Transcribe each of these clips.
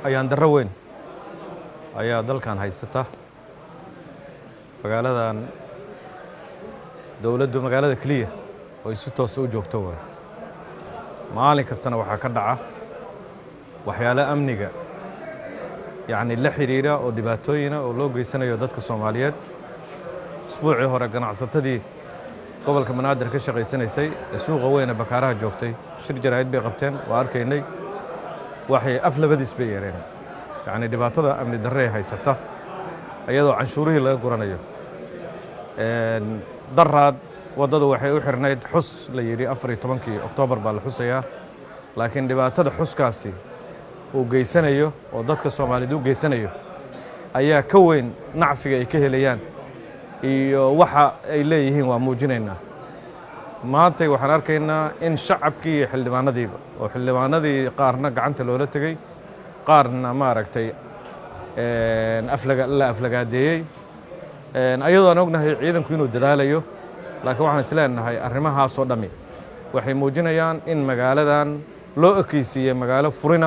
ayaan darro weyn ayaa dalkan haysata magaaladan dowladdu magaalada keliya oo si toosa u joogto waay maalin kastana waxaa ka dhaca waxyaalo amniga yacni la xidhiidha oo dhibaatooyina oo loo geysanayo dadka soomaaliyeed isbuucii hore ganacsatadii gobolka banaadir ka shaqaysanaysay ee suuqa weyne bakaaraha joogtay shir jaraa'id bay qabteen waa arkaynay waxay af labadiis bay yeereen yacni dhibaatada amni darre ee haysata iyadoo canshuurihii laga guranayo daraad waddadu waxay u xirnayd xus la yidhi afar iyo tobankii oktoobar baa la xusayaa laakiin dhibaatada xuskaasi uu geysanayo oo dadka soomaaliyeed u geysanayo ayaa ka weyn nacfiga ay ka helayaan iyo waxa ay leeyihiin waa muujinaynaa maantay waxaan arkaynaa in shacabkii iyo xildhibaanadiiba oo xildhibaanadii qaarna gacanta loola tegey qaarna maaragtay la aflagaadeeyey ayadoo aan ognahay ciidanku inuu dadaalayo laakiin waxaan isleenahay arrimahaasoo dhammi waxay muujinayaan in magaaladan loo ekeysiiyey magaalo furina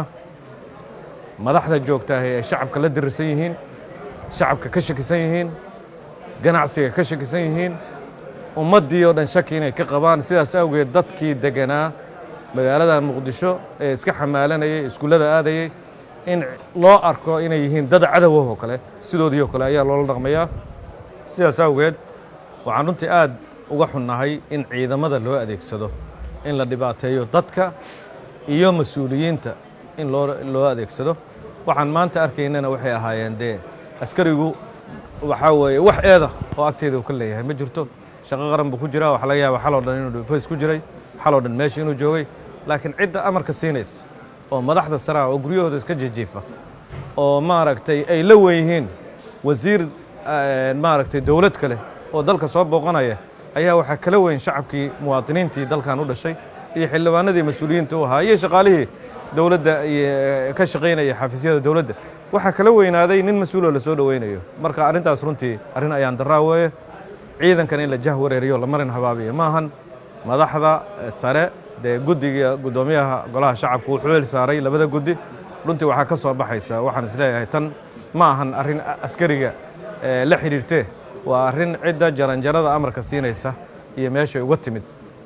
madaxda joogtaahi ay shacabka la dirirsan yihiin shacabka ka shakisan yihiin ganacsiga ka shakisan yihiin ummaddii oo dhan shaki inay ka qabaan sidaas awgeed dadkii deganaa magaaladan muqdisho ee iska xamaalanayay iskuullada aadayey in loo arko inay yihiin dad cadowah oo kale sidoodii oo kale ayaa loola dhaqmayaa sidaas awgeed waxaan runtii aad uga xunnahay in ciidamada loo adeegsado in la dhibaateeyo dadka iyo mas-uuliyiinta in loo loo adeegsado waxaan maanta arkaynana waxay ahaayeen dee askarigu waxaa weeye wax eeda oo agteeda uu ka leeyahay ma jirto shaqo qaran buu ku jiraa waxaa laga yaaba xaloo dhan inuu dhufays ku jiray xaloo dhan meesha inuu joogay laakiin cidda amarka siinaysa oo madaxda saraa oo guryahooda iska jijiifa oo maaragtay ay la wen yihiin wasiir maaragtay dowlad kale oo dalka soo booqanaya ayaa waxaa kala weyn shacabkii muwaadiniintii dalkan u dhashay iyo xildhibaanadii mas-uuliyiinta u ahaa iyo shaqaalihii dowladda ka shaqaynaya xafiisyada dowladda waxaa kala weynaaday nin mas-uuloo la soo dhoweynayo marka arrintaas runtii arrin ayaan daraa weeye ciidankan in la jah wareeriyo la marin habaabiyo maahan madaxda sare dee guddiga guddoomiyaha golaha shacabku wuxuu hel saaray labada guddi runtii waxaa ka soo baxaysa waxaan isleeyahay tan ma ahan arrin askariga la xidhiirtee waa arrin cidda jaranjarada amarka siinaysa iyo meeshay uga timid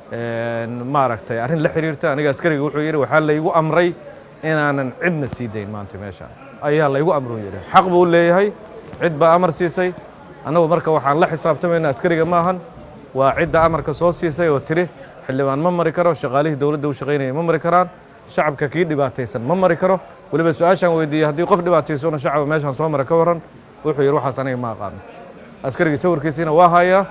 maaragtay arrin la xidhiirta aniga askariga wuxuu yidhi waxaa laygu amray inaanan cidna sii dayn maanta meesha ayaa laygu amruu yidhi xaq buu leeyahay cid baa amar siisay annagu marka waxaan la xisaabtamayna askariga maahan waa cidda amarka soo siisay oo tiri xildhibaan ma mari karo shaqaalihii dowladda u shaqaynaya ma mari karaan shacabka kii dhibaataysan ma mari karo weliba su-aashaan weydiiyey haddii qof dhibaataysona shacaba meeshaan soo mara ka warran wuxuu yidhi waxaas aniga ma aqaano askarigii sawirkiisiina waa hayaa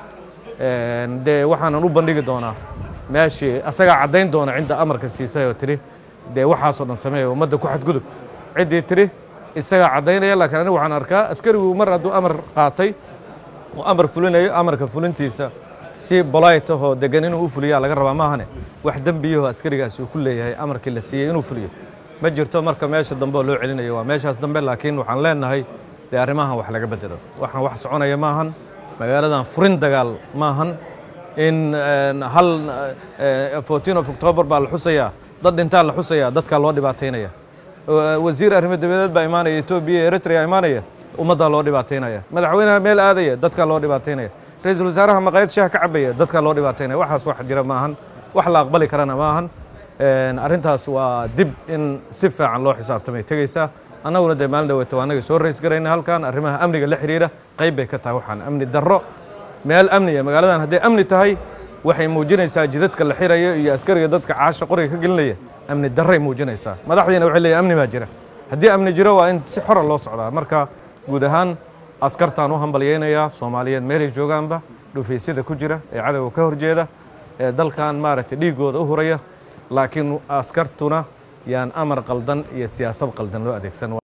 dee waxaanan u bandhigi doonaa meeshii asagaa caddayn doona cidda amarka siisay oo tidhi dee waxaasoo dhan sameeya ummadda ku xadgudub ciddii tidhi isagaa caddaynaya laakiin anigu waxaan arkaa askarigu mar hadduu amar qaatay uu amar fulinayo amarka fulintiisa si bolayt ahoo degan inuu u fuliyaa laga rabaa maahane wax dembiyaho askarigaasi uu ku leeyahay amarkii la siiyey inuu fuliyo ma jirto marka meesha dambe oo loo celinayo waa meeshaas dambe laakiin waxaan leenahay dee arrimahan wax laga bedelo waxaan wax soconaya maahan magaaladan furin dagaal maahan in hal fourteen of october baa la xusayaa dad dhintaa la xusayaa dadkaa loo dhibaataynaya wasiir arrimo dabadeed baa imaanaya etoobiya eritrea imaanaya ummaddaa loo dhibaataynaya madaxweynaha meel aadaya dadkaa loo dhibaataynaya ra-iisul wasaaraha maqaayad shaha ka cabaya dadkaa loo dhibaataynaya waxaas wax jira maahan wax la aqbali karana maahan arrintaas waa dib in si fiican loo xisaabtamay tegeysaa annaguna dee maalin dhaweeto waa annaga soo rays garayna halkan arrimaha amniga la xidhiidha qayb bay ka tahay waxaan amni darro meel amniya magaaladan hadday amni tahay waxay muujinaysaa jidadka la xirayo iyo askariga dadka caasha qoriga ka gelinaya amni darray muujinaysaa madaxdiina waxay leeyahy amni baa jira haddii amni jiro waa in si xora loo socdaa marka guud ahaan askartaan u hambalyaynayaa soomaaliyeed meelay joogaanba dhufaysyada ku jira ee cadowga ka horjeeda ee dalkan maaragtay dhiiggooda u huraya laakiin askartuna yaan amar qaldan iyo siyaasad qaldan loo adeegsan